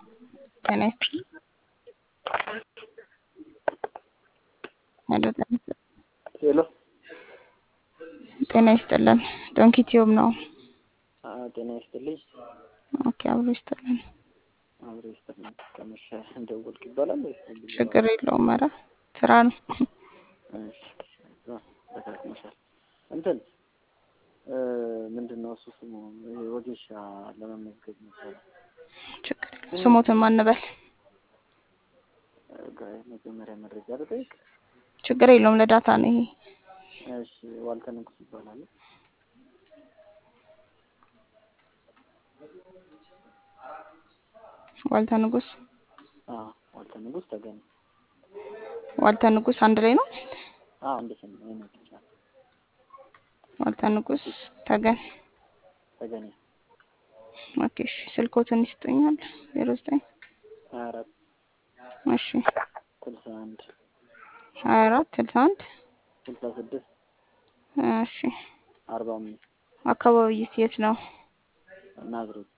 ጤና ይስጥልኝ። ሄሎ ጤና ይስጥልኝ። ሄሎ ጤና ይስጥልን። ዶንኪ ቲዩብ ነው። አዎ፣ ጤና ይስጥልኝ። ኦኬ፣ አብሮ ይስጥልን። አብሮ ይስጥልኝ። ከመሸ እንደወልክ ይባላል ወይስ ዝም ብሎ? ችግር የለውም። ኧረ ስራ ነው። እሺ፣ እዛ ተካክመሻል። እንትን እ ምንድን ነው እሱ ስሙ ይሄ ወጌሻ ለመመዝገብ ነበረ። ችግር የለውም። ስሞትን ማንበል እ ጋ- መጀመሪያ መረጃ ልጠይቅ። ችግር የለውም። ለዳታ ነው ይሄ። እሺ፣ ዋልተ ንጉስ ይባላል። ዋልተ ንጉስ አዎ፣ ዋልተ ንጉስ ተገኘ። ዋልተ ንጉስ አንድ ላይ ነው። አዎ፣ እንዴት ነው ይሄን ብቻ ዋልተ ንጉስ ተገን። ተገኘ። ኦኬ፣ እሺ። ስልኮትን ይስጡኛል። ዜሮ ዘጠኝ ሀያ አራት እሺ፣ ስልሳ አንድ ሀያ አራት ስልሳ አንድ ስልሳ ስድስት እሺ። አርባ አምስት አካባቢው የት ነው? ናዝሬት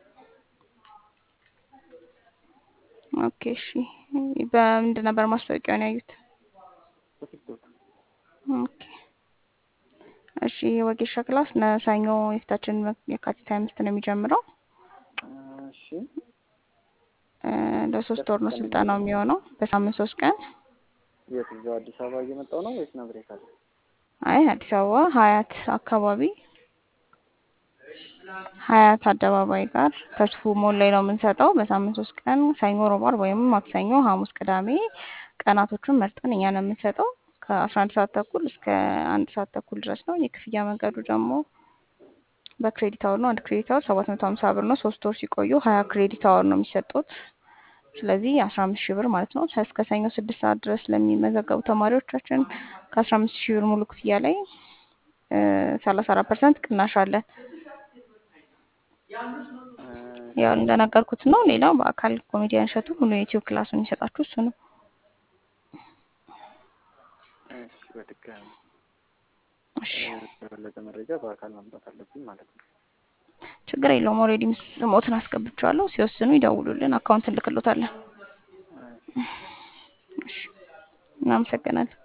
ኦኬ፣ እሺ። በምንድን ነበር ማስታወቂያውን ያዩት? በቲክቶክ ኦኬ እሺ የወጌሻ ክላስ ለሰኞ የፊታችን የካቲት ሀያ አምስት ነው የሚጀምረው። እሺ እ ለሶስት ወር ነው ስልጠናው የሚሆነው በሳምንት ሶስት ቀን። የት እዛው አዲስ አበባ እየመጣው ነው ወይስ ናዝሬት አለ? አይ አዲስ አበባ ሀያት አካባቢ ሀያት አደባባይ ጋር ተስፉ ሞል ላይ ነው የምንሰጠው። በሳምንት ሶስት ቀን ሰኞ፣ ሮብ፣ ዓርብ ወይም ማክሰኞ፣ ሐሙስ፣ ቅዳሜ ቀናቶቹን መርጠን እኛ ነው የምንሰጠው ከአስራ አንድ ሰዓት ተኩል እስከ አንድ ሰዓት ተኩል ድረስ ነው። የክፍያ መንገዱ ደግሞ በክሬዲት አወር ነው። አንድ ክሬዲት አወር ሰባት መቶ ሀምሳ ብር ነው። ሶስት ወር ሲቆዩ ሀያ ክሬዲት አወር ነው የሚሰጡት። ስለዚህ አስራ አምስት ሺህ ብር ማለት ነው። እስከ ሰኞ ስድስት ሰዓት ድረስ ለሚመዘገቡ ተማሪዎቻችን ከአስራ አምስት ሺህ ብር ሙሉ ክፍያ ላይ ሰላሳ አራት ፐርሰንት ቅናሽ አለን። ያው እንደነገርኩት ነው። ሌላው በአካል ኮሜዲያን እሸቱ ሙሉ የዩቲዩብ ክላሱን የሚሰጣችሁ እሱ ነው። እሺ በድጋሚ እሺ የበለጠ መረጃ በአካል ማምጣት አለብኝ ማለት ነው። ችግር የለውም። ኦልሬዲ ስሞትን አስገብቼዋለሁ። ሲወስኑ ይደውሉልን፣ አካውንት እንልክሎታለን። እሺ እናመሰግናለን።